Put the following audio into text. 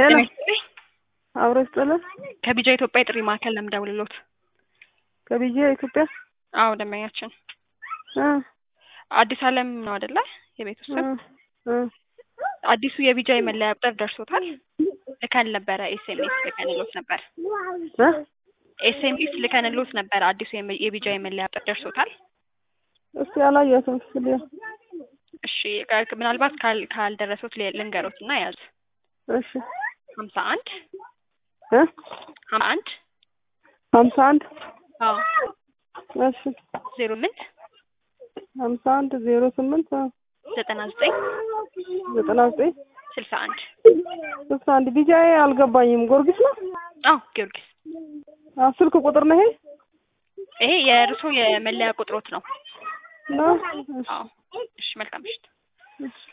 ሄሎ ጤና ይስጥልኝ። አብሮ ይስጥልን። ከቢጃ ኢትዮጵያ የጥሪ ማዕከል ነው የምደውልልዎት። ከቢጄ ኢትዮጵያ አዎ ደንበኛችን እ አዲስ አለም ነው አይደለ? የቤት ውስጥ እ እ አዲሱ የቢጃ የመለያ ቁጥር ደርሶታል። ልከን ነበረ ኤስኤምኤስ ልከንልዎት ነበር። እ ኤስኤምኤስ ልከንልዎት ነበር። አዲሱ የመ- የቢጃ የመለያ ቁጥር ደርሶታል። እስቲ አላየሁትም። ስልያ እሺ ቃ- ምናልባት ካል ካልደረሱት ል- ልንገሮት እና ያዙ እሺ ሀምሳ አንድ እ ሀምሳ አንድ ሀምሳ አንድ አዎ እሺ ዜሮ ስምንት ሀምሳ አንድ ዜሮ ስምንት እ ዘጠና ዘጠኝ ዘጠና ዘጠኝ ስልሳ አንድ ስልሳ አንድ ቢጃ አልገባኝም። ጎርጊስ ነው? አዎ ጊዮርጊስ አ ስልክ ቁጥር ነው ይሄ ይሄ የእርሶ የመለያ ቁጥሮት ነው። ነው? አዎ እሺ መልካም ምሽት። እሺ